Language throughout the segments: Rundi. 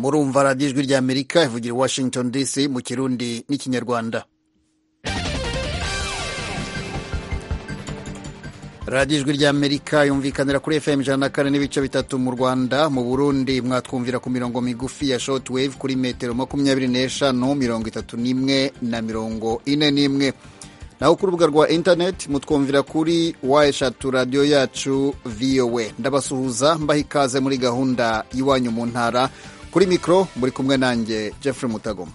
murumva radiyo ijwi rya amerika ivugira i washington dc mu kirundi n'ikinyarwanda radiyo ijwi rya amerika yumvikanira kuri fm ijana na kane n'ibice bitatu mu rwanda mu burundi mwatwumvira ku mirongo migufi ya short wave kuri metero makumyabiri n'eshanu mirongo itatu n'imwe na mirongo ine n'imwe naho ku rubuga rwa interineti mutwumvira kuri wa eshatu radiyo yacu voa ndabasuhuza mbaha ikaze muri gahunda y'iwanyu mu ntara kuri mikoro muri kumwe nanjye jeffrey mutagoma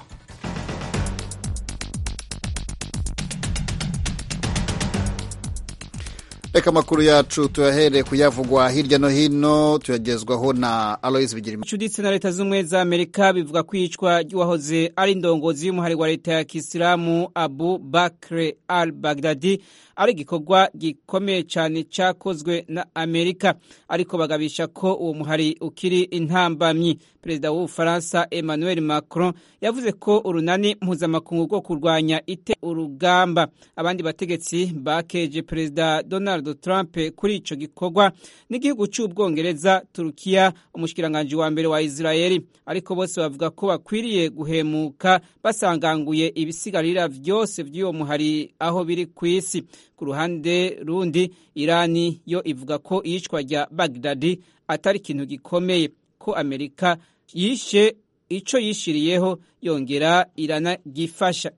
reka amakuru yacu tuyahere kuyavugwa hirya no hino tuyagezwaho na aloise bigira icuditse na leta z'ubumwe za amerika bivuga ko iyicwa ry'uwahoze ari indongozi y'umuhari wa leta ya kisilamu abu bakre al bagdadi ari igikorwa gikomeye cyane cyakozwe na amerika ariko bagabisha ko uwo muhari ukiri intambamyi perezida w'ubufaransa emmanuel macron yavuze ko urunani mpuzamakungu rwo kurwanya ite urugamba abandi bategetsi bakeje perezida donald trump kuri ico gikorwa n'igihugu cy'ubwongereza turukiya umushikiranganji wa mbere wa israeli ariko bose bavuga ko bakwiriye guhemuka basanganguye ibisigarira vyose vy'uwo muhari aho biri ku isi ku ruhande rundi irani yo ivuga ko iyicwa rya bagdadi atari ikintu gikomeye ko amerika yishe ico yishiriyeho yongera iranagifasha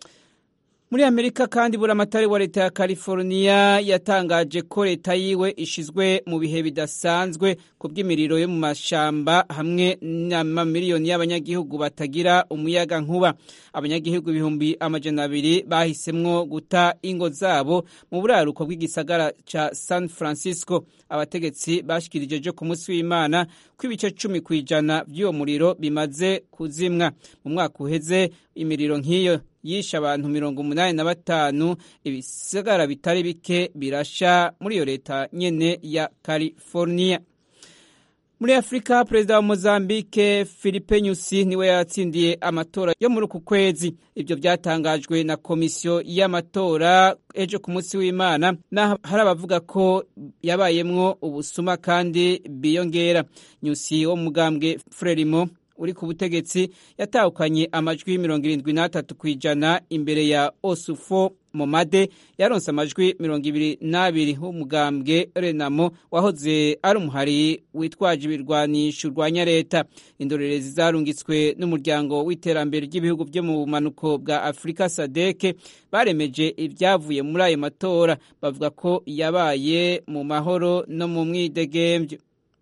muri amerika kandi buramatari wa leta ya california yatangaje ko leta yiwe ishizwe mu bihe bidasanzwe ku bw'imiriro yo mu mashamba hamwe n'amamiliyoni y'abanyagihugu batagira umuyaga nkuba abanyagihugu ibihumbi amajana abiri bahisemwo guta ingo zabo mu buraruko bw'igisagara ca san francisco abategetsi bashikirije jo ku munsi w'imana ko ibice cumi ku ijana vy'uwo muriro bimaze kuzimwa mu mwaka uheze imiriro nk'iyo yishe abantu mirongo umunani na batanu ibisagara bitari bike birasha muri iyo leta nyene ya california muri afurika perezida wa mozambique philippe nyusi niwe yatsindiye amatora yo muri uku kwezi ibyo byatangajwe na komisiyo y'amatora ejo ku munsi w'imana naho hari abavuga ko yabayemwo ubusuma kandi biyongera nyusi wo mugambwe frelimo uri ku butegetsi yatahukanye amajwi mirongo irindwi n'atatu ku ijana imbere ya osufo momade yaronse amajwi mirongo ibiri n'abiri w'umugambwe renamo wahoze ari umuhari witwaje ibirwanisho urwanya leta indorerezi zarungitswe n'umuryango w'iterambere ry'ibihugu byo mu bumanuko bwa afurika sadeke baremeje ibyavuye muri ayo matora bavuga ko yabaye mu mahoro no mu mwidegembyo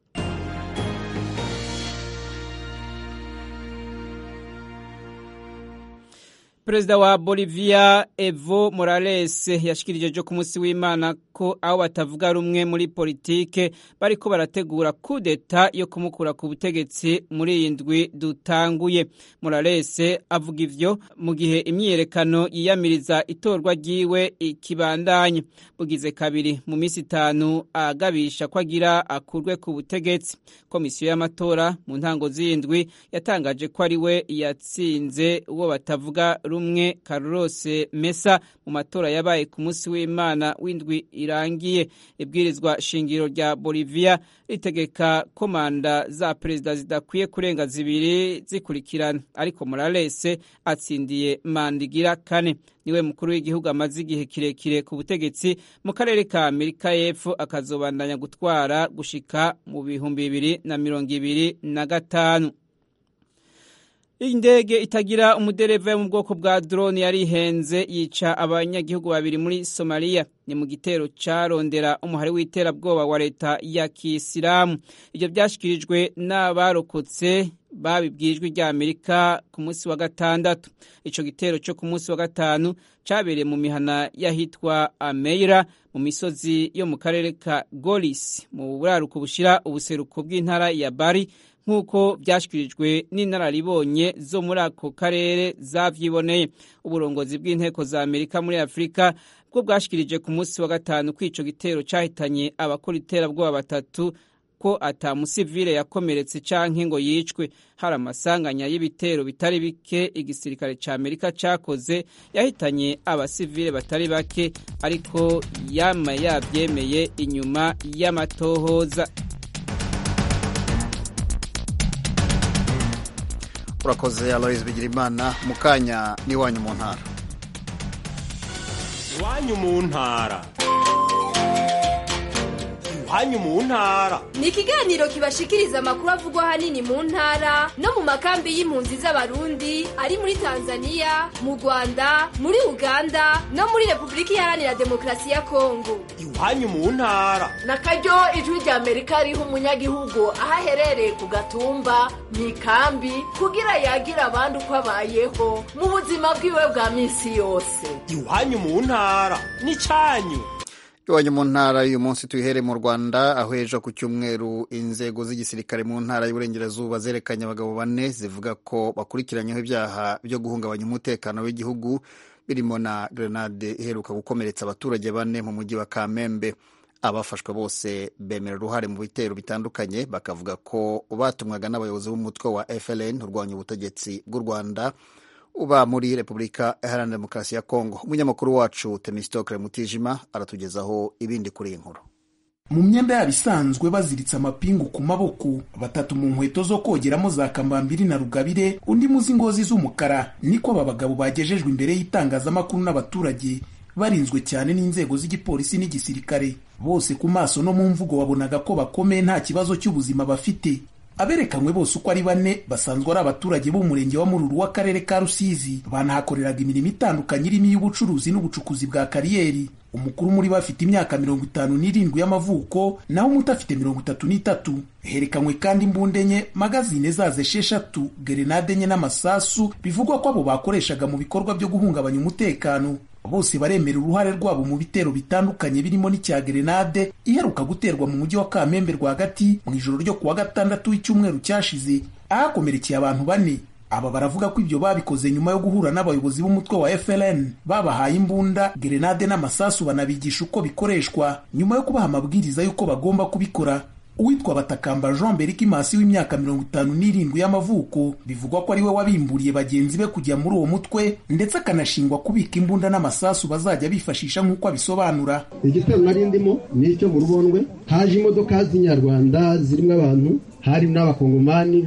perezida wa bolivia evo morales yashikirije jo ku munsi w'imana ko aho batavuga rumwe muri politike bariko barategura kudeta yo kumukura ku butegetsi muri iyi ndwi dutanguye morales avuga ivyo mu gihe imyiyerekano yiyamiriza itorwa ryiwe ikibandanya bugize kabiri mu minsi itanu agabisha ko agira akurwe ku butegetsi komisiyo y'amatora mu ntango z'indwi yatangaje ko ari we yatsinze uwo batavuga rumwe Carlos Mesa mu matora yabaye ku munsi w'Imana w'indwi irangiye ibwirizwa shingiro rya Bolivia ritegeka ko manda za perezida zidakwiye kurenga zibiri zikurikirana ariko Morales atsindiye manda igira kane niwe mukuru w'igihugu amaze igihe kirekire ku butegetsi mu karere ka Amerika y'Epfo akazobandanya gutwara gushika mu bihumbi bibiri na mirongo ibiri na gatanu indege itagira umudereva yo mu bwoko bwa drone yari ihenze yica abanyagihugu babiri muri somaliya ni mu gitero carondera umuhari w'iterabwoba wa leta ya kisilamu ibyo byashyikirijwe n'abarokotse babibwijwe rya amerika ku munsi wa gatandatu ico gitero cyo ku munsi wa gatanu cabereye mu mihana y'ahitwa ameira mu misozi yo mu karere ka golis mu buraruko bushira ubuseruko bw'intara ya bari nk'uko byashyikirijwe n'inararibonye zo muri ako karere zavyiboneye uburongozi bw'inteko za amerika muri afurika bwo bwashikirije ku munsi wa gatanu ko ico gitero cahitanye abakora iterabwoba batatu ko ata musivile yakomeretse canke ngo yicwe hari amasanganya y'ibitero bitari bike igisirikare ca amerika cakoze yahitanye abasivile batari bake ariko yama yavyemeye inyuma y'amatohoza urakoze aloise bigirimana mu kanya n'iwanyu mu ntara iwanyu mu ntara iwanyu mu ntara ni ikiganiro kibashikiriza amakuru avugwa ahanini mu ntara no mu makambi y'impunzi z'abarundi ari muri tanzania mu rwanda muri uganda no muri repubulika iharanira demokarasi ya kongo iwanyu mu ntara na karyo ijwi rya amerika riha umunyagihugu aho aherereye ku gatumba mu ikambi kugira yagira abandi uko abayeho mu buzima bwiwe bwa minsi yose iwanyu mu ntara ni cyanyu iwanyu mu ntara y'uyu munsi tuyihere mu rwanda aho ejo ku cyumweru inzego z'igisirikare mu ntara y'uburengerazuba zerekanye abagabo bane zivuga ko bakurikiranyeho ibyaha byo guhungabanya umutekano w'igihugu birimo na grenade iheruka gukomeretsa abaturage bane mu mujyi wa kamembe abafashwe bose bemera uruhare mu bitero bitandukanye bakavuga ko batumwaga n'abayobozi b'umutwe wa FLN urwanya ubutegetsi bw'u Rwanda uba muri Repubulika Iharanira Demokarasi ya Kongo. Umunyamakuru wacu Temistokle Mutijima aratugezaho ibindi kuri iyi nkuru. mu myenda yabo isanzwe baziritse amapingu ku maboko batatu mu nkweto zo kogeramo za kambambiri na rugabire undi muzi ngozi z'umukara niko aba bagabo bagejejwe imbere y'itangazamakuru n'abaturage barinzwe cyane n'inzego z'igipolisi n'igisirikare bose ku maso no mu mvugo wabonaga ko bakomeye nta kibazo cy'ubuzima bafite aberekanywe bose uko ari bane basanzwe ari abaturage b'umurenge wa mururu w'akarere ka rusizi banahakoreraga imirimo itandukanye irimo iy'ubucuruzi n'ubucukuzi bwa kariyeri umukuru muri bo afite imyaka mirongo itanu n'irindwi y'amavuko naho umuto afite mirongo itatu n'itatu herekanywe kandi imbunda enye magazine zazo esheshatu gerenade enye n'amasasu bivugwa ko abo bakoreshaga mu bikorwa byo guhungabanya umutekano bose baremera uruhare rwabo mu bitero bitandukanye birimo n'icya gerenade iheruka guterwa mu mujyi wa kamembe rwagati mu ijoro ryo kuwa gatandatu w'icyumweru cyashize ahakomerekeye abantu bane aba baravuga ko ibyo babikoze nyuma yo guhura n'abayobozi b'umutwe wa FLN babahaye imbunda gerenade n'amasasu banabigisha uko bikoreshwa nyuma yo kubaha amabwiriza y'uko bagomba kubikora uwitwa batakamba jean berikimasi w'imyaka mirongo itanu n'irindwi y'amavuko bivugwa ko ari we wabimburiye bagenzi be kujya muri uwo mutwe ndetse akanashingwa kubika imbunda n'amasasu bazajya bifashisha nk'uko abisobanura igitero nari ndimo ni icyo mu rubondwe haje imodoka z'inyarwanda zirimo abantu hari n'abakongomani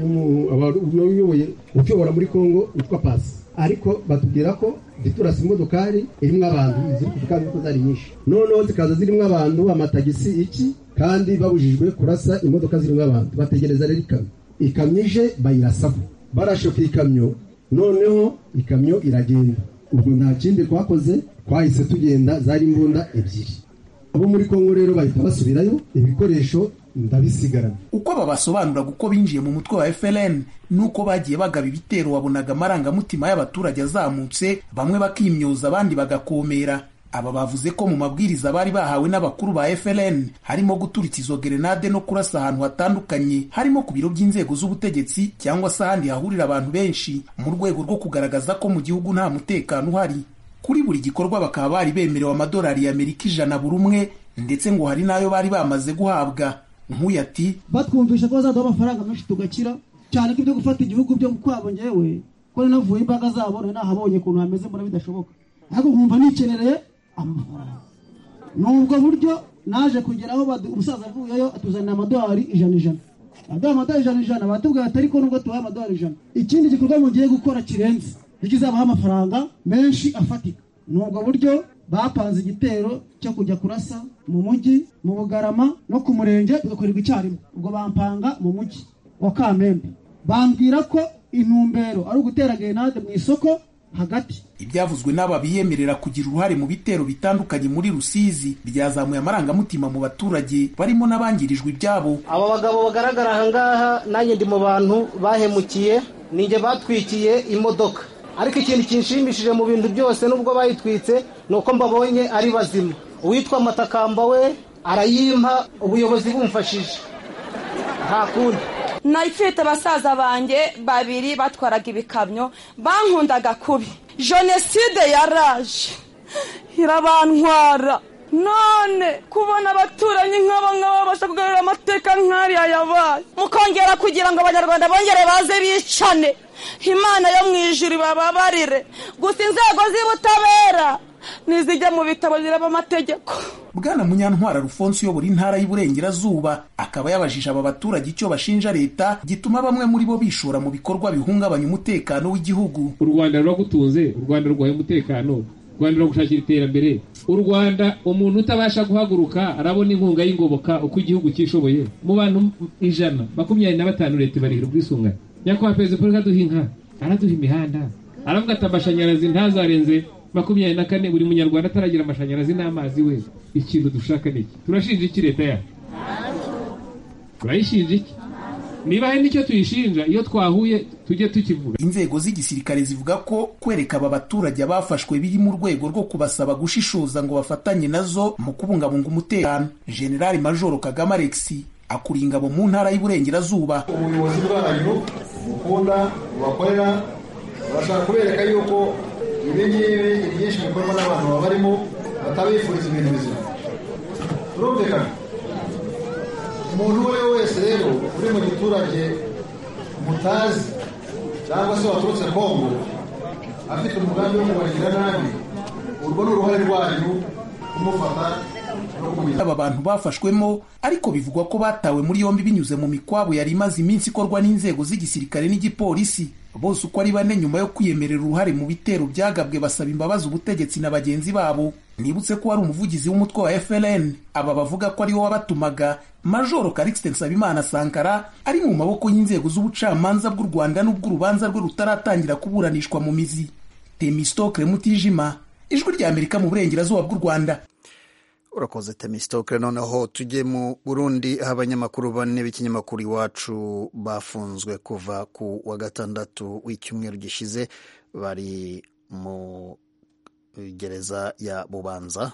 uyoboye utuyobora muri kongo witwa pasi ariko batubwira ko ziturasa imodokari irimo abantu ziri kuvuga ko zari nyinshi noneho zikaza zirimo abantu amatagisi iki kandi babujijwe kurasa imodoka zirimo abantu bategereza rero ikamyo ikamyo ije bayirasaho barashe ku ikamyo noneho ikamyo iragenda ubwo nta kindi twakoze twahise tugenda zari imbunda ebyiri abo muri kongo rero bahita basubirayo ibikoresho ndabisigarana uko aba basobanuraga uko binjiye mu mutwe wa FLN nuko bagiye bagaba ibitero wabonaga amarangamutima y'abaturage azamutse bamwe bakimyoza abandi bagakomera aba bavuze ko mu mabwiriza bari bahawe n'abakuru ba FLN harimo guturitsa izo gerenade no kurasa ahantu hatandukanye harimo ku biro by'inzego z'ubutegetsi cyangwa se ahandi hahurira abantu benshi mu rwego rwo kugaragaza ko mu gihugu nta mutekano uhari kuri buri gikorwa bakaba bari bemerewe amadolari y'Amerika ijana buri umwe ndetse ngo hari n'ayo bari bamaze guhabwa nk'uyu ati batwumvisha ko bazaduha amafaranga menshi tugakira cyane ko ibyo gufata igihugu byo kwabo ngewe ko navuye imbaga zabo nari nahabonye ukuntu hameze mbona bidashoboka ariko nkumva nikerereye amafaranga ni ubwo buryo naje kugeraho umusaza avuyeyo atuzanira amadolari ijana ijana aduha amadolari ijana ijana batubwira ati ariko nubwo tubaha amadolari ijana ikindi gikorwa mugiye gukora kirenze kizabaha amafaranga menshi afatika ni ubwo buryo bapanze igitero cyo kujya kurasa mu mujyi mu bugarama no ku murenge bigakorerwa icyarimwe ubwo bampanga mu mujyi wa kamembe bambwira ko intumbero ari ugutera gerenade mu isoko hagati ibyavuzwe n'aba biyemerera kugira uruhare mu bitero bitandukanye muri rusizi byazamuye amarangamutima mu baturage barimo n'abangirijwe ibyabo aba bagabo bagaragara ahangaha nanjye ndi mu bantu bahemukiye ninjye batwikiye imodoka ariko ikintu kinshimishije mu bintu byose nubwo bayitwitse ni uko mbabonye ari bazima uwitwa matakamba we arayimpa ubuyobozi bumfashije nta kundi nayifite basaza banjye babiri batwaraga ibikamyo bankundaga kubi jenoside yaraje irabantwara none kubona abaturanyi nk'aba ngaba babasha kugarura amateka nk'ariya yabaye mukongera kugira ngo abanyarwanda bongere baze bicane imana yo mu ijuru bababarire gusa inzego z'ubutabera n'izijya mu bitabo biraba amategeko bwana munyantwara rufonse uyobora intara y'iburengerazuba akaba yabajije aba baturage icyo bashinja leta gituma bamwe muri bo bishora mu bikorwa bihungabanya umutekano w'igihugu u rwanda ruragutunze u rwanda rurwaye umutekano u rwanda ruragushakira iterambere u rwanda umuntu utabasha guhaguruka arabona inkunga y'ingoboka uko igihugu cyishoboye mu bantu ijana makumyabiri na batanu leta ibarihira ubwisungane nyakubahwa perezida paul kaduha inka araduha imihanda aravuga ati amashanyarazi ntazarenze makumyabiri na kane buri munyarwanda ataragira amashanyarazi n'amazi we ikintu dushaka ni iki turashinja iki leta yacu turayishinja iki niba hari n'icyo tuyishinja iyo twahuye tujye tukivuga inzego z'igisirikare zivuga ko kwereka aba baturage abafashwe biri mu rwego rwo kubasaba gushishoza ngo bafatanye nazo mu kubungabunga umutekano generali majoro kagame alexi akuriye ingabo mu ntara y'uburengerazuba ubuyobozi bwanyu bukunda bubakorera barashaka kubereka yuko ibi ngibi ibyinshi bikorwa n'abantu baba barimo batabifuriza ibintu bizima birumvikana umuntu uwo ari we wese rero uri mu giturage mutazi cyangwa se waturutse kongo afite umugambi wo kubagira nabi urwo ni uruhare rwanyu kumufata aba bantu bafashwemo ariko bivugwa ko batawe muri yombi binyuze mu mikwabo yari imaze iminsi ikorwa n'inzego z'igisirikare n'igipolisi bose uko ari bane nyuma yo kwiyemerera uruhare mu bitero byagabwe basaba imbabazi ubutegetsi na bagenzi babo nibutse ko wari umuvugizi w'umutwe wa FLN aba bavuga ko ariwo wabatumaga majoro Calixte Nsabimana Sankara ari mu maboko y'inzego z'ubucamanza bw'u Rwanda n'ubw'urubanza rwe rutaratangira kuburanishwa mu mizi Temistokle Mutijima ijwi rya Amerika mu burengerazuba bw'u Rwanda urakoze temistokle noneho tujye mu burundi aho abanyamakuru bane b'ikinyamakuru iwacu bafunzwe kuva ku wa gatandatu w'icyumweru gishize bari mu gereza ya bubanza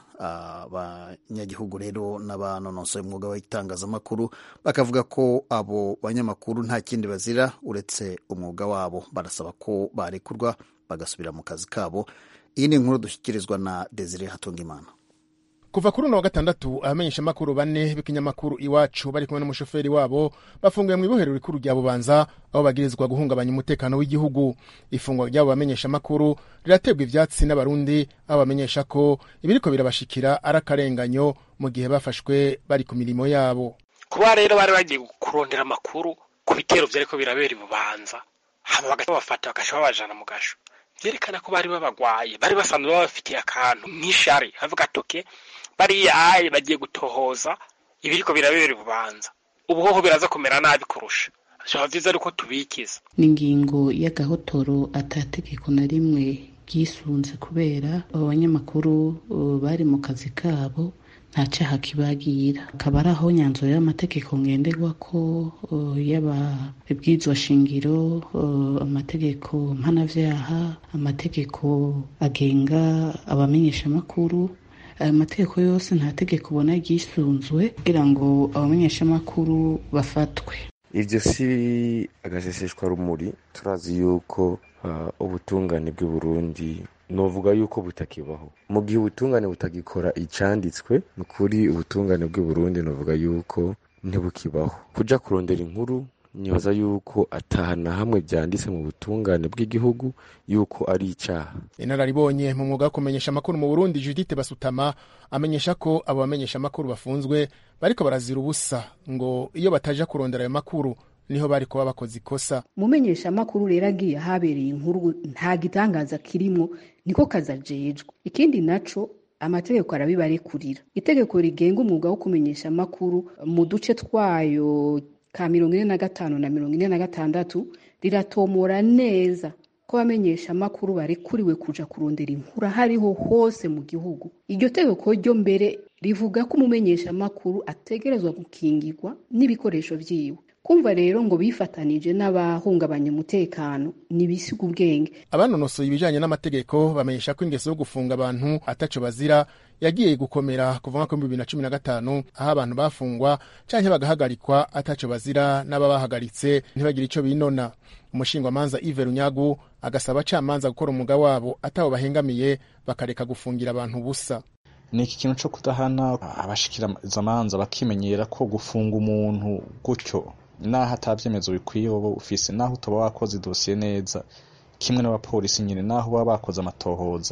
abanyagihugu rero n'abanonosoye umwuga w'itangazamakuru bakavuga ko abo banyamakuru nta kindi bazira uretse umwuga wabo barasaba ko barekurwa bagasubira mu kazi kabo iyi ni inkuru dushyikirizwa na desire hatungimana kuva kuri uno wa gatandatu abamenyeshamakuru bane b'ikinyamakuru iwacu bari kumwe n'umushoferi wabo bafunguye mu ibohero rikuru rya bubanza aho bagirizwa guhungabanya umutekano w'igihugu ifungwa ry'abo bamenyeshamakuru riraterwa ivyatsi n'abarundi aho bamenyesha ko ibiriko birabashikira ari akarenganyo mu gihe bafashwe bari ku mirimo yabo kuba rero bari bagiye kurondera amakuru ku bitero vyariko birabera ibubanza hama bagaca babafata bagaca babajana mu gasho vyerekana ko bari babagwaye bari basanzwe babafitiye akantu nk'ishari havuga toke bariya aye bagiye gutohoza ibiriko birabera ububanza ubuhoho biraza kumera nabi kurusha vyaba vyiza ariko tubikiza ni ingingo y'agahotoro atategeko na rimwe ryisunze kubera abo banyamakuru uh, bari mu kazi kabo nta cyaha kibagira akaba ari aho nyanzuro y'amategeko ngenderwa ko uh, yaba ibwirizwa shingiro uh, amategeko mpanavyaha amategeko agenga abamenyeshamakuru ayo mategeko yose nta tegeko ubona ryisunzwe kugira ngo abamenyeshamakuru bafatwe ivyo si agaseseshwa rumuri turazi yuko uh, ubutungane bw'i burundi novuga yuko butakibaho mu gihe ubutungane butagikora icanditswe ni ukuri ubutungane bw'i burundi novuga yuko ntibukibaho kuja kurondera inkuru nibaza yuko atahana hamwe vyanditse mu butungane bw'igihugu yuko ari icaha inararibonye mu mwuga wo kumenyesha amakuru mu burundi judite basutama amenyesha ko abo bamenyesha amakuru bafunzwe bariko barazira ubusa ngo iyo bataja kurondera ayo makuru niho bari kuba bakoze ikosa umumenyesha amakuru rero agiye ahabereye inkuru nta gitangaza kirimwo niko kazi ajejwe ikindi naco amategeko arabibarekurira itegeko rigenga umwuga wo kumenyesha amakuru mu duce twayo ka mirongo ine na gatanu na mirongo ine na gatandatu riratomora neza ko abamenyesha amakuru barekuriwe kuja kurondera inkuru aho ariho hose mu gihugu iryo tegeko ryo mbere rivuga ko umumenyesha amakuru ategerezwa gukingirwa n'ibikoresho vyiwe kumva rero ngo bifatanije n'abahungabanya umutekano nibisiga ubwenge abanonosoye ibijanye n'amategeko bamenyesha ko ingeso yo gufunga abantu ataco bazira yagiye gukomera kuva mwaka w'ibihumbi bibiri na cumi na gatanu aho abantu bafungwa canke bagahagarikwa ataco bazira n'ababahagaritse ntibagire ico binona umushingwamanza Yves Runyagu agasaba abacamanza gukora umwuga wabo atabo bahengamiye bakareka gufungira abantu ubusa ni iki kintu co kudahana abashikirizamanza bakimenyera ko gufunga umuntu gutyo naho atabyemezo bikwiye wowe ufise naho utaba wakoze idosiye neza kimwe n'abapolisi nyine naho baba bakoze amatohoza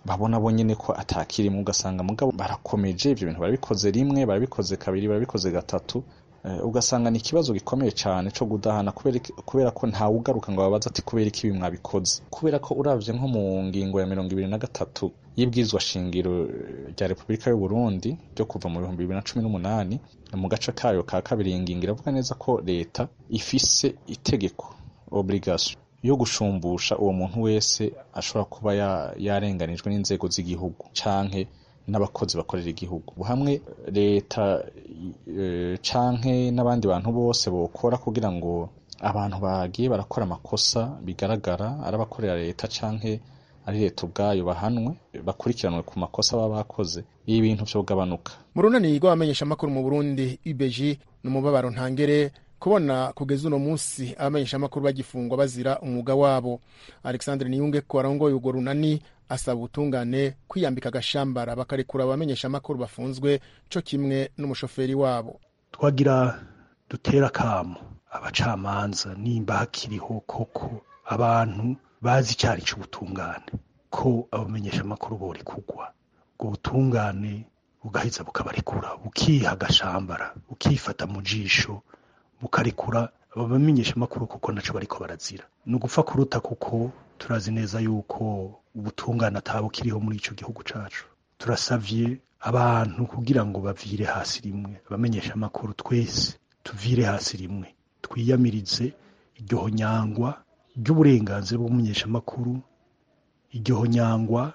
babona bo nyene ko atakirimo ugasanga mugabo barakomeje ivyo bintu barabikoze rimwe barabikoze kabiri barabikoze gatatu Eh, ugasanga ni ikibazo gikomeye cyane cyo gudahana kubera iki- kubera ko ntawe ugaruka ngo babaze ati kubera iki ibi mwabikoze kubera ko uravye nko mu ngingo ya mirongo ibiri na gatatu y'ibwirizwa shingiro eh, rya repubulika y'u Burundi ryo kuva mu bihumbi bibiri na cumi n'umunani mu gace kayo ka kabiri iyi ngingo iravuga neza ko leta ifise itegeko obligation yo gushumbusha uwo muntu wese ashobora kuba ya- yarenganijwe n'inzego z'igihugu canke n'abakozi bakorera igihugu hamwe leta eh, canke n'abandi bantu bose bokora kugira ngo abantu bagiye barakora amakosa bigaragara ari abakorera leta canke ari leta ubwayo bahanwe bakurikiranwe ku makosa baba bakoze ibi bintu vyogabanuka mu runani rw'abamenyeshamakuru mu burundi ubg ni umubabaro ntangere kubona kugeza uno munsi abamenyeshamakuru bagifungwa bazira umwuga wabo alexandre niyunge ko arongoye urwo runani asaba ubutungane kwiyambika agashambara bakarekura abamenyeshamakuru bafunzwe co kimwe n'umushoferi wabo twagira dutera akamo abacamanza nimba hakiriho koko abantu bazi icyari cy'ubutungane ko abamenyeshamakuru bori kugwa ubwo butungane bugaheza bukabarekura bukiha agashambara bukifata mu jisho bukarekura aba bamenyeshamakuru kuko naco bariko barazira ni ugupfa kuruta kuko turazi neza yuko ubutungane atabukiriho muri ico gihugu cacu turasavye abantu kugira ngo bavire hasi rimwe abamenyeshamakuru twese tuvire hasi rimwe twiyamirize iryo honyangwa ry'uburenganzira bw'umumenyeshamakuru iryo honyangwa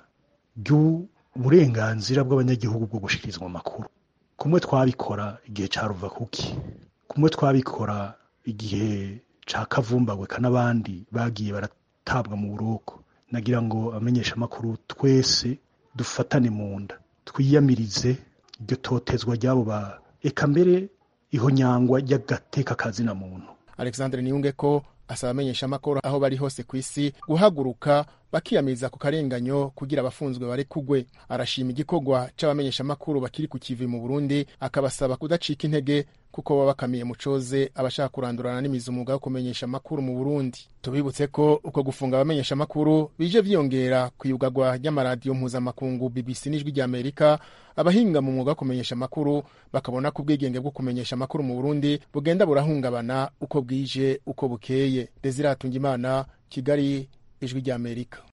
ry'uburenganzira bw'abanyagihugu bwo gushikirizwa amakuru kumwe twabikora igihe ca ruvakuki kumwe twabikora igihe ca kavumbagweka n'abandi bagiye baratabwa mu buroko nagira ngo abamenyeshamakuru twese dufatane mu nda twiyamirize iryo totezwa ry'abo ba eka mbere ihonyangwa ry'agateka kazina muntu alexandre niyunge ko asaba abamenyeshamakuru aho bari hose ku isi guhaguruka bakiyamiriza ku karenganyo kugira abafunzwe barekugwe arashima igikorwa c'abamenyeshamakuru bakiri ku kivi mu burundi akabasaba kudacika intege kuko baba bakamiye mu coze abashaka kurandurana n'imizi umwuga wo kumenyesha amakuru mu burundi tubibutse ko uko gufunga abamenyesha amakuru bije vyiyongera ku iyugagwa ry'amaradiyo mpuzamakungu bbc n'ijwi ry'amerika abahinga mu mwuga wo kumenyesha amakuru bakabona ko ubwigenge bwo kumenyesha amakuru mu burundi bugenda burahungabana uko bwije uko bukeye desire hatungimana kigali ijwi ry'amerika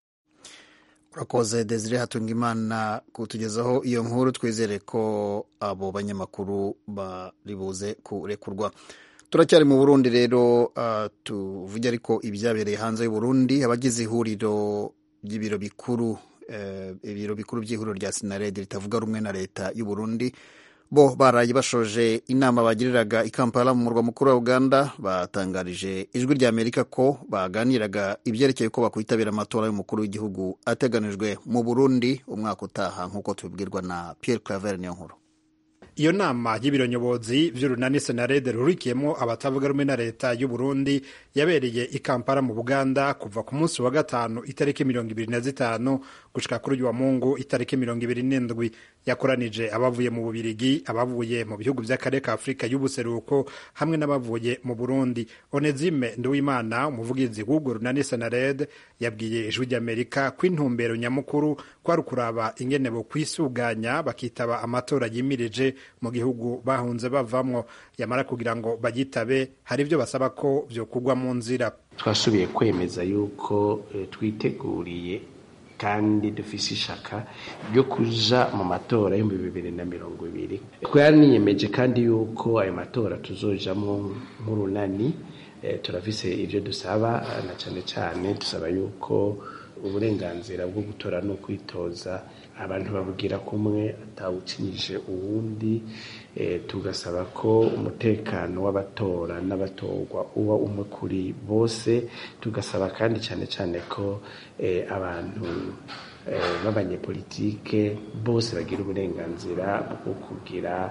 urakoze desire hatungimana kutugezaho iyo nkuru twizere ko abo banyamakuru bari buze kurekurwa turacyari mu burundi rero uh, tuvuge ariko ibyabereye hanze y'uburundi abagize ihuriro ry'ibiro bikuru uh, ibiro bikuru by'ihuriro rya sinaredi ritavuga rumwe na leta y'uburundi bo baraye bashoje inama bagiriraga i kampala mu murwa mukuru wa uganda batangarije ijwi rya amerika ko baganiraga ibyerekeye ko bakwitabira amatora y'umukuru w'igihugu ateganijwe mu burundi umwaka utaha nk'uko tubibwirwa na pierre claver niyo nkuru iyo nama y'ibiro nyobozi vy'urunani senarede rurikiyemo abatavuga rumwe na leta y'u Burundi yabereye i Kampala mu Buganda kuva ku munsi wa gatanu itariki mirongo ibiri na zitanu gushika kuri uyu wa Mungu itariki mirongo ibiri n'indwi yakoranije abavuye mu Bubirigi abavuye mu bihugu vy'akarere ka Afurika y'ubuseruko hamwe n'abavuye mu Burundi Onezime Nduwimana umuvugizi w'urwo runani senarede yabwiye ijwi ry'Amerika ko intumbero nyamukuru kwari ukuraba ingene bo kwisuganya bakitaba amatora yimirije mu gihugu bahunze bavamwo yamara kugira ngo bagitabe hari ibyo basaba ko vyokugwa mu nzira twasubiye kwemeza yuko e, twiteguriye kandi dufise ishaka ryo kuja mu matora y'ibihumbi bibiri na mirongo ibiri twaniyemeje kandi yuko ayo matora tuzojamwo nk'urunani e, turafise ivyo dusaba na cane cane dusaba yuko uburenganzira bwo gutora no kwitoza abantu babugira kumwe atawucinyije uwundi e, tugasaba ko umutekano w'abatora n'abatorwa uba umwe kuri bose tugasaba kandi cyane cyane ko e, abantu e, b'abanyepolitike bose bagira uburenganzira bwo kugira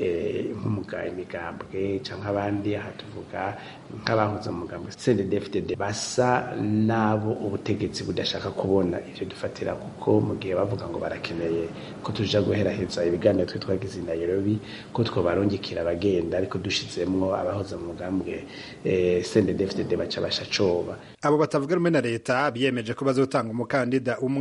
nk'umuga imigambwe cyangwa abandi aha tuvuga nk'abahoze mu mugambwe CNDD-FDD basa n'abo ubutegetsi budashaka kubona ivyo dufatira kuko mu gihe bavuga ngo barakeneye ko tuja guheraheza ibiganiro twe twagize i Nairobi ko twobarungikira abagenda ariko dushizemwo abahoze mu mugambwe CNDD-FDD baca basha coba abo batavuga rumwe na leta biyemeje ko bazotanga umukandida umwe abasaba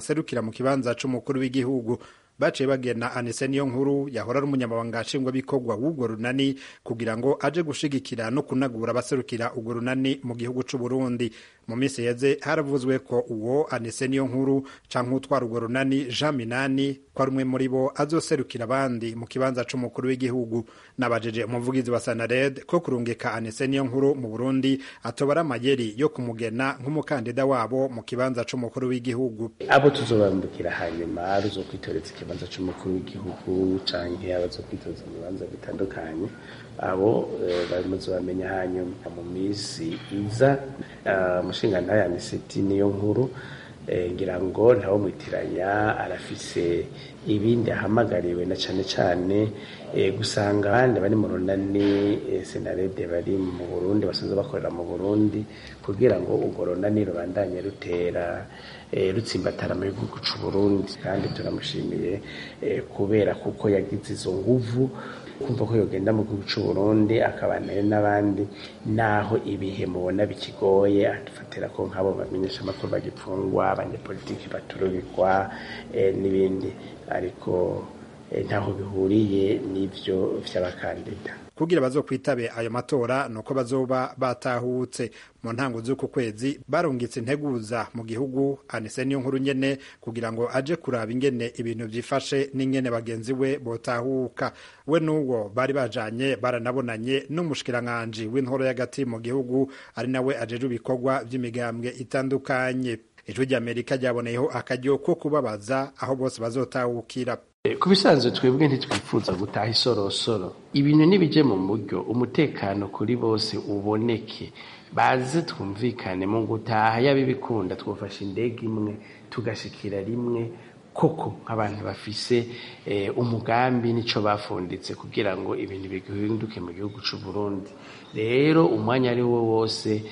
baserukira mu kibanza c'umukuru w'igihugu baciye bagena anise niyo nkuru yahora ari umunyamabanga nshingwabikorwa w'urwo runani kugira ngo aje gushigikira no kunagura abaserukira urwo runani mu gihugu c'u Burundi mu minsi yeze haravuzwe ko uwo anise niyo nkuru canke utwara urwo runani Jean Minani ko ari umwe muri bo azoserukira abandi mu kibanza c'umukuru w'igihugu nabajeje umuvugizi wa Sanared ko kurungika anise niyo nkuru mu Burundi atobara amayeri yo kumugena nk'umukandida wabo mu kibanza c'umukuru w'igihugu abo tuzobambukira hanyuma ruzokwitoreza ikibanza c'umukuru w'igihugu canke abazokwitoza mu bibanza bitandukanye abo bamaze bamenya hanyuma mu minsi iza umushingantahe aniseti niyo nkuru ngira ngo ntawo mwitiranya arafise ibindi ahamagariwe na cane cane gusanga abandi bari mu runani senarede bari mu burundi basanzwe bakorera mu burundi kugira ngo urwo runani rubandanye rutera rutsimbatara mu gihugu c'u burundi kandi turamushimiye kubera kuko yagize izo nguvu kumva ko yogenda mu gihugu c'u Burundi akabanayo n'abandi naho ibihe mubona bikigoye adufatira ko nk'abo bamenyesha amakuru bagipfungwa abanyepolitiki baturubikwa n'ibindi ariko ntaho bihuriye n'ivyo vy'abakandida kugira bazokwitabe ayo matora nuko bazoba batahutse mu ntango z'uku kwezi barungitse integuza mu gihugu anise niyo nkuru nyene kugira ngo aje kuraba ingene ibintu vyifashe n'ingene bagenzi we botahuka we n'uwo bari bajanye baranabonanye n'umushikiranganji w'intoro y'agati mu gihugu ari nawe ajeje ibikorwa vy'imigambwe itandukanye ijwi ry'amerika ryaboneyeho akaryo ko kubabaza aho bose bazotahukira ku bisanzwe twebwe ntitwifuza gutaha isorosoro ibintu nibije mu buryo umutekano kuri bose uboneke baze twumvikane mu gutaha yaba ibikunda twafashe indege imwe tugashikira rimwe koko nk'abantu bafise umugambi nico bafunditse kugira ngo ibintu bihinduke mu gihugu c'u Burundi rero umwanya ari wo wose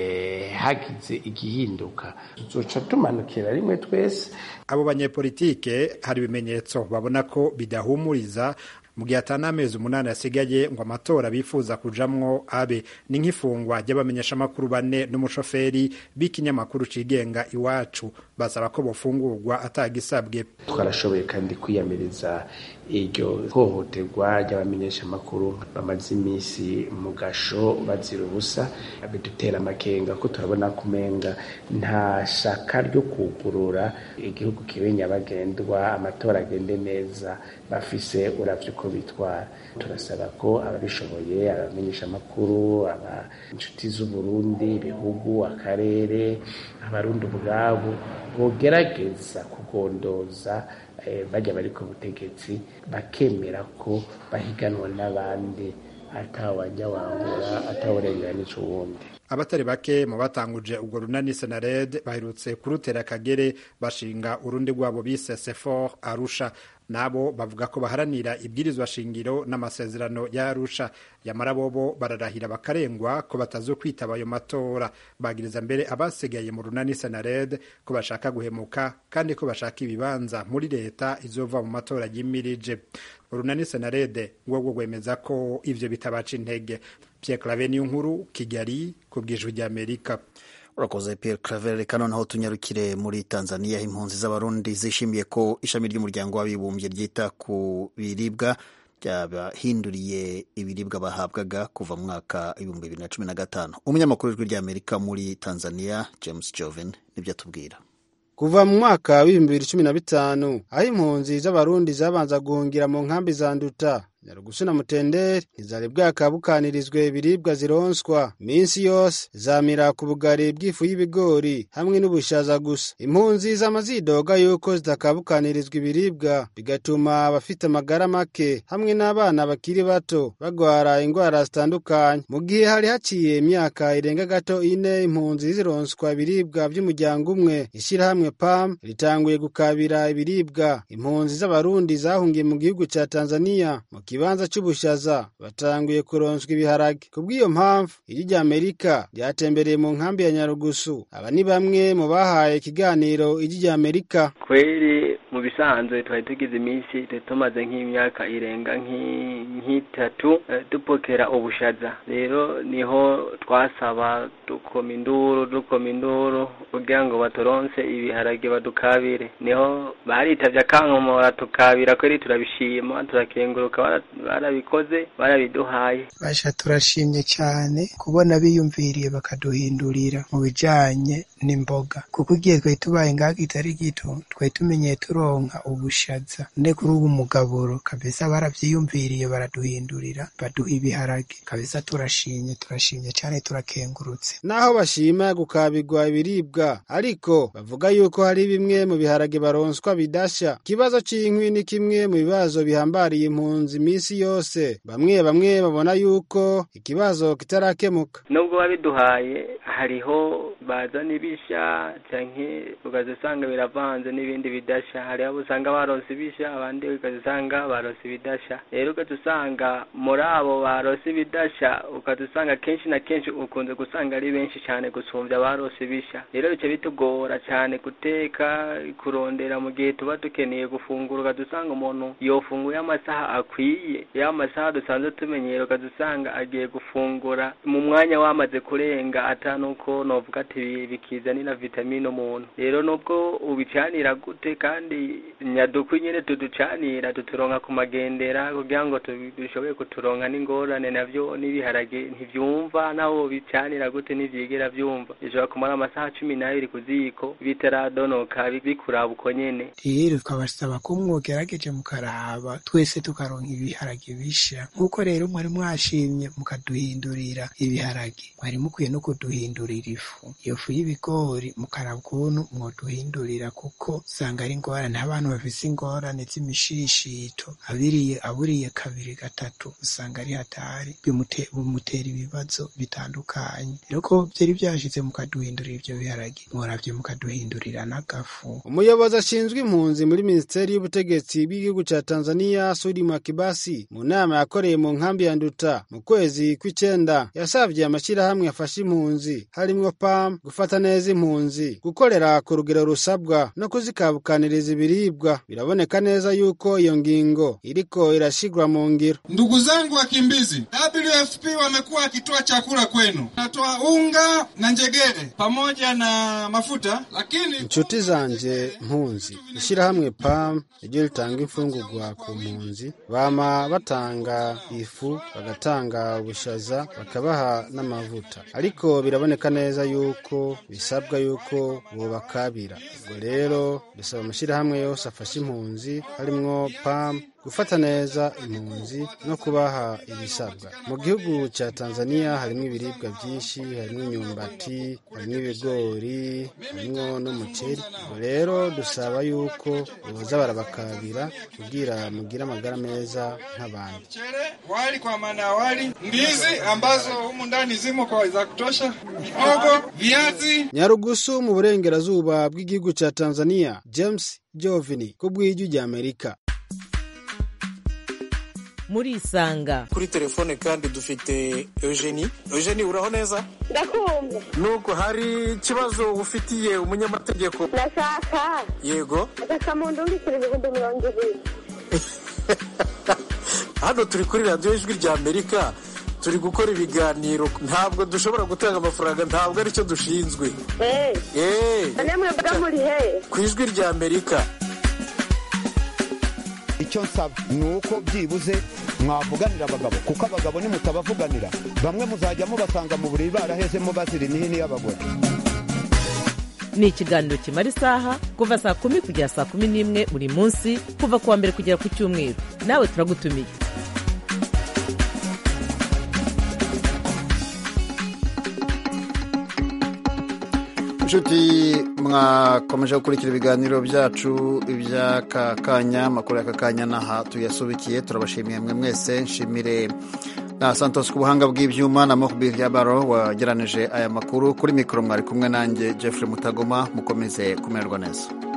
hagize igihinduka tuzoca tumanukira rimwe twese abo banyepolitike hari ibimenyetso babona ko bidahumuriza mu gihe atari amezi umunani asigaye ngo amatora bifuza kujamwo abe ni nk'ifungwa ry'abamenyeshamakuru bane n'umushoferi b'ikinyamakuru cigenga iwacu basaba ko bofungurwa atagisabwe twarashoboye kandi kwiyamiriza iryo hohoterwa ry'abamenyeshamakuru bamaze iminsi mu gasho bazira ubusa bidutera amakenga ko turabona kumenga nta shaka ryo kugurura igihugu kibe nyabagendwa amatora agende neza bafise uravye uko bitwara turasaba ko ababishoboye abamenyesha amakuru aba inshuti z'uburundi ibihugu akarere abarundi ubwabo bogerageza kugondoza bajya bari ku butegetsi bakemera ko bahiganwa n'abandi atawajya wangura atawurenganisha uwundi abatari bake mu batanguje ubwo runani senared baherutse kurutera akagere bashinga urundi rwabo bise sefor arusha nabo bavuga ko baharanira ibwirizwa shingiro n'amasezerano ya arusha yamara bobo bararahira bakarengwa ko batazokwitaba ayo matora bagiriza mbere abasigaye mu runani senared ko bashaka guhemuka kandi ko bashaka ibibanza muri leta izova mu matora yimirije urunani senarede rwo rwemeza ko ivyo bitabaca intege Pierre Claver niyo nkuru Kigali ku bw'ijwi ry'Amerika urakoze Pierre Claver reka noneho tunyarukire muri Tanzania impunzi z'abarundi zishimiye ko ishami ry'umuryango w'abibumbye ryita ku biribwa ryabahinduriye ibiribwa bahabwaga kuva mu mwaka ibihumbi bibiri na cumi na gatanu umunyamakuru w'ijwi ry'Amerika muri Tanzania James Joven nibyo atubwira kuva mu mwaka w'ibihumbi bibiri cumi na bitanu aho impunzi z'abarundi zabanza guhungira mu nkambi za nduta nyarugusu na mutenderi ntizari bwakabukanirizwe ibiribwa zironswa minsi yose zamira ku bugari bw'ifu y'ibigori hamwe n'ubushaza gusa impunzi zama zidoga yuko zitakabukanirizwa ibiribwa bigatuma abafite amagara make hamwe n'abana bakiri bato bagwara indwara zitandukanye mu gihe hari haciye imyaka irenga gato ine impunzi zironswa ibiribwa by'umuryango umwe ishyirahamwe pam ritanguye gukabira ibiribwa impunzi z'abarundi zahungiye mu gihugu cya tanzania mu ikibanza c'ubushaza batanguye kuronswa ibiharage kubw'iyo mpamvu ijwi rya amerika ryatembereye mu nkambi ya nyarugusu aba ni bamwe mu bahaye ikiganiro ijwi rya amerika kweri mu bisanzwe twari tugize iminsi tumaze nk'imyaka irenga nk'itatu dupokera ubushaza rero niho twasaba dukoma induru dukoma induru kugira ngo baturonse ibiharage badukabire niho baritavye akankomora tukabira kweri turabishima turakenguruka barabikoze barabiduhaye basha turashimye cyane kubona biyumviriye bakaduhindurira mu bijanye n'imboga kuko igihe twari tubaye ngaho kitari gito twari tumenyeye turonka ubushaza nde kuri ubu mugaburo kabisa baravyiyumviriye baraduhindurira baduha ibiharage kabisa turashimye turashimye cyane turakengurutse naho bashima gukabirwa ibiribwa ariko bavuga yuko hari bimwe mu biharage baronswa bidasha ikibazo c'inkwi ni kimwe mu bibazo bihambariye impunzi iminsi yose bamwe bamwe babona yuko ikibazo kitarakemuka nubwo babiduhaye hariho bazana ibisha canke ukaza usanga biravanze n'ibindi bidasha hari abo usanga baronse ibisha abandi ukaza usanga baronse ibidasha rero ukaza usanga muri abo baronse ibidasha ukaza usanga kenshi na kenshi ukunze gusanga ari benshi cyane gusumbya abaronse ibisha rero bica bitugora cyane guteka kurondera mu gihe tuba dukeneye gufungura ukaza usanga umuntu yofunguye amasaha akwiye ya masaha dusanzwe tumenyera ukaza usanga agiye gufungura mu mwanya wamaze kurenga atanuko novuga ati bikizanira vitamine umuntu rero nubwo ubicanira gute kandi nyadukwi nyene tuducanira tuturonka ku magendera kugira ngo dushoboye kuturonka n'ingorane navyo n'ibiharage ntivyumva naho bicanira gute ntivyigera vyumva bishobora kumara amasaha cumi n'abiri ku ziko bitaradonoka bikuraba uko nyene rero twabasaba ko mwogerageje mukaraba twese tukaronka ibiharage bisha nk'uko rero mwari mwashimye mukaduhindurira ibiharage mwari mukwiye no kuduhindurira ifu iyo fu y'ibigori mukaraba ukuntu mwoduhindurira kuko usanga ari ingorane abantu bafise ingorane z'imishishito abiriye aburiye kabiri gatatu usanga ari hatari bimutera ibibazo bitandukanye rero ko byari byashize mukaduhindurira ivyo biharage mworavye mukaduhindurira n'agafu umuyobozi ashinzwe impunzi muri minisiteri y'ubutegetsi bw'igihugu ca tanzania sudi makibasi mu nama yakoreye mu nkambi ya nduta mu kwezi kw'icenda yasavye amashyirahamwe afasha impunzi harimwo pam gufata neza impunzi gukorera ku rugero rusabwa no kuzikabukaniriza ibiribwa biraboneka neza yuko iyo ngingo iriko irashigwa mu ngiro ndugu zangu wakimbizi wfp wamekuwa wakitoa chakula kwenu natoa unga na njegere pamoja na mafuta lakini inshuti zanje mpunzi ishyirahamwe pam ryo ritanga imfungurwa ku mpunzi bama batanga ifu bagatanga ubushaza bakabaha n'amavuta ariko biraboneka neza yuko bisabwa yuko bubakabira ubwo rero dusaba amashyirahamwe yose afasha impunzi harimwo pam gufata neza impunzi no kubaha ibisabwa mu gihugu cya tanzania harimo ibiribwa byinshi harimo imyumbati harimo ibigori harimo n'umuceri ubwo rero dusaba yuko boza barabakabira kugira mugire amagara meza nk'abandi wali kwa maana ya wali ndizi ambazo humu ndani zimo kwa za kutosha mihogo viazi nyarugusu mu burengerazuba bw'igihugu cya tanzania james jovini ku bw'ijwi rya amerika muri isanga kuri telefone kandi dufite eugenie eugenie uraho neza ndakumva nuko hari ikibazo ufitiye umunyamategeko ndashaka yego agasamundu w'ibiceri ibihumbi mirongo ibiri hano turi kuri radiyo ijwi rya amerika turi gukora ibiganiro ntabwo dushobora gutanga amafaranga ntabwo aricyo dushinzwe none mwebwe muri he ku ijwi rya amerika icyo nsaba ni uko byibuze mwavuganira abagabo kuko abagabo nimutabavuganira bamwe muzajya mubasanga mu buriri barahezemo bazira imihini y'abagore ni ikiganiro kimara isaha kuva saa kumi kugera saa kumi n'imwe buri munsi kuva ku wa mbere kugera ku cyumweru nawe turagutumiye inshuti mwakomeje gukurikira ibiganiro byacu iby'aka kanya amakuru y'aka kanya n'aha tuyasubikiye turabashimiye mwe mwese nshimire na santos ku buhanga bw'ibyuma na mohbir yabaro wageranije aya makuru kuri mikoro mwari kumwe nanjye jeffrey mutagoma mukomeze kumererwa neza